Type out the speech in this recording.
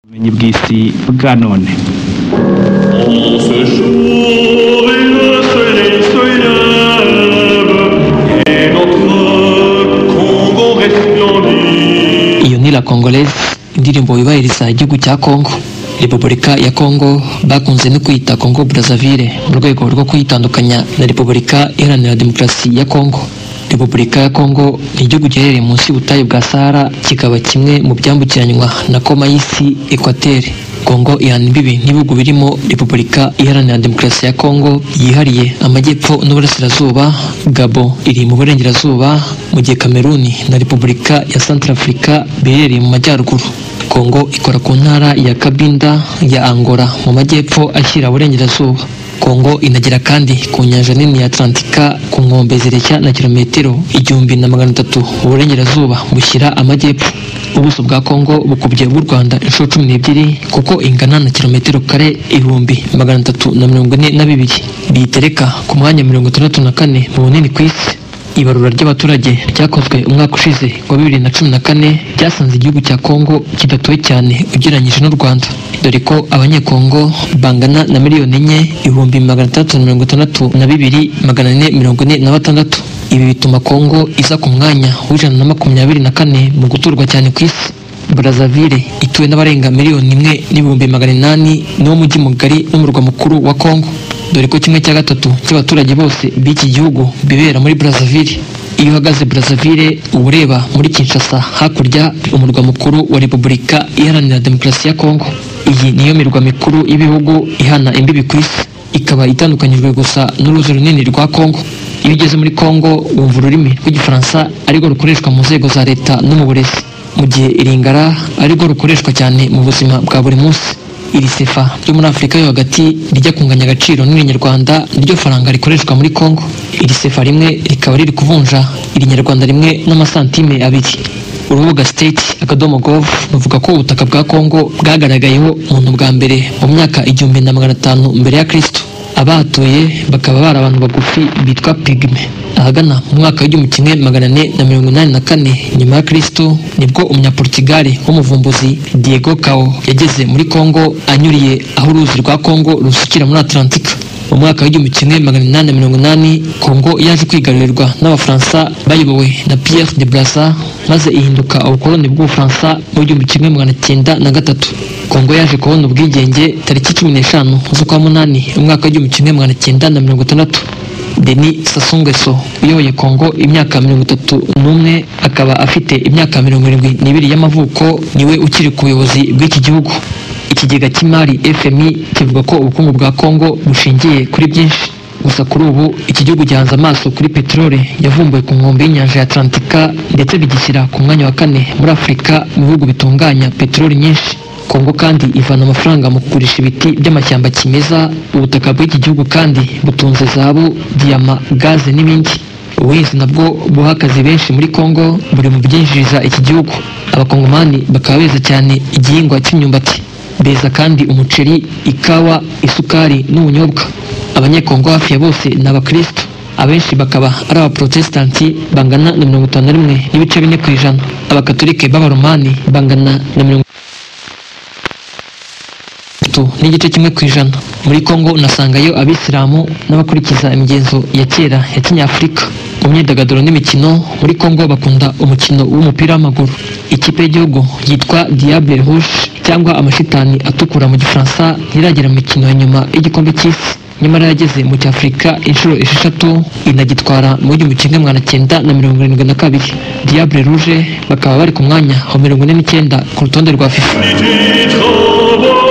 ubumenyi bw'isi bwa none En ce jour et le soleil se lève et notre Congo resplendit. iyo ni la congolaise indirimbo yubahiriza igihugu cya congo repubulika ya congo bakunze no kwita congo brazzaville mu rwego rwo kuyitandukanya na repubulika iharanira demokarasi ya congo repubulika ya congo ni igihugu giherereye munsi y'ubutayu bwa sahara kikaba kimwe mu byambukiranywa na koma y'isi ekwateri congo ihana imbibi n'ibihugu birimo repubulika iharanira demokarasi ya congo yihariye amajyepfo n'uburasirazuba gabo iri mu burengerazuba mu gihe kameruni na repubulika ya santarafurika biherereye mu majyaruguru Kongo ikora ku ntara ya Kabinda ya Angola mu majyepfo ashyira burengerazuba. Kongo inagera kandi ku nyanja nini ya Atlantika ku nkombe zireshya na kilometero igihumbi na magana atatu mu burengerazuba bushyira amajyepfo. Ubuso bwa Kongo bukubye bw'u Rwanda inshuro cumi n'ebyiri kuko ingana na kilometero kare ibihumbi magana atatu na mirongo ine na bibiri. Biyitereka ku mwanya mirongo itandatu na kane mu bunini ku isi. Ibarura ry'abaturage ryakozwe umwaka ushize wa bibiri na cumi na kane ryasanze igihugu cya Kongo kidatuwe cyane ugereranyije n'u Rwanda dore ko abanyekongo bangana na miliyoni enye ibihumbi magana atandatu na mirongo itandatu na bibiri magana ane mirongo ine na batandatu ibi bituma Kongo iza ku mwanya w'ijana na makumyabiri na kane mu guturwa cyane ku isi Brazzaville ituwe n'abarenga miliyoni imwe n'ibihumbi magana inani niwo mujyi mugari n'umurwa mukuru wa Kongo dore ko kimwe cya gatatu cy'abaturage bose b'iki gihugu bibera muri Brazzaville iyo uhagaze Brazzaville uba ureba muri Kinshasa hakurya umurwa mukuru wa Repubulika Iharanira Demokarasi ya Kongo iyi niyo mirwa mikuru y'ibihugu ihana imbibi ku isi ikaba itandukanyijwe gusa n'uruzi runini rwa Kongo iyo ugeze muri Kongo wumva ururimi rw'igifaransa ariko rukoreshwa mu nzego za leta no mu burezi mu gihe iringara arirwo rukoreshwa cyane mu buzima bwa buri munsi iri sefa ryo muri afurika yo hagati rijya kunganya agaciro n'irinyarwanda niryo faranga rikoreshwa muri congo iri sefa rimwe rikaba riri kuvunja irinyarwanda rimwe n'amasantime abiri urubuga state akadomo gov ruvuga ko ubutaka bwa congo bwagaragayeho umuntu bwa mbere mu myaka igihumbi na magana atanu mbere ya kristo abahatuye bakaba bari abantu bagufi bitwa pigme ahagana mu mwaka w'igihumbi kimwe magana ane na mirongo inani na kane nyuma ya kristo nibwo umunyaportugali w'umuvumbuzi diego cao yageze muri congo anyuriye aho uruzi rwa congo rusukira muri atlantika mu mwaka w'igihumbi kimwe magana inani na mirongo inani kongo yaje kwigarurirwa n'abafaransa bayobowe na pierre de brasa maze ihinduka ubukoloni bw'ubufaransa mu gihumbi kimwe magana cyenda na gatatu kongo yaje kubona ubwigenge tariki cumi n'eshanu z'ukwa munani umwaka w'igihumbi kimwe magana cyenda na mirongo itandatu Denis Sassou Nguesso uyoboye Kongo imyaka mirongo itatu n'umwe akaba afite imyaka mirongo irindwi n'ibiri y'amavuko niwe ukiri ku buyobozi bw'iki gihugu ikigega cy'imari FMI kivuga ko ubukungu bwa Kongo bushingiye kuri byinshi gusa kuri ubu iki gihugu gihanze amaso kuri peteroli yavumbuwe ku nkombe y'inyanja ya Atlantika ndetse bigishyira ku mwanya wa kane muri Afurika mu bihugu bitunganya peteroli nyinshi kongo kandi ivana amafaranga mu kugurisha ibiti by'amashyamba kimeza ubutaka bw'iki gihugu kandi butunze zahabu diyama gaze n'ibindi ubuhinzi nabwo buha akazi benshi muri kongo buri mu byinjiriza iki gihugu abakongomani bakaba beza cyane igihingwa cy'imyumbati beza kandi umuceri ikawa isukari n'ubunyobwa abanyekongo hafi ya bose ni abakirisitu abenshi bakaba ari abaporotesitanti bangana na mirongo itanu na rimwe n'ibice bine ku ijana abakatolike b'abaromani bangana na mirongo gatatu n'igice kimwe ku ijana muri kongo unasangayo abisilamu n'abakurikiza imigenzo ya kera ya kinyafurika mu myidagaduro n'imikino muri kongo bakunda umukino w'umupira w'amaguru ikipe y'igihugu yitwa diable rouge cyangwa amashitani atukura mu gifaransa ntiragera mu mikino ya nyuma y'igikombe cy'isi nyamara yageze mu cyafurika inshuro esheshatu inagitwara mu gihumbi kimwe magana cyenda na mirongo irindwi na kabiri diable rouge bakaba bari ku mwanya wa mirongo ine n'icyenda ku rutonde rwa fifa Unité, travaux,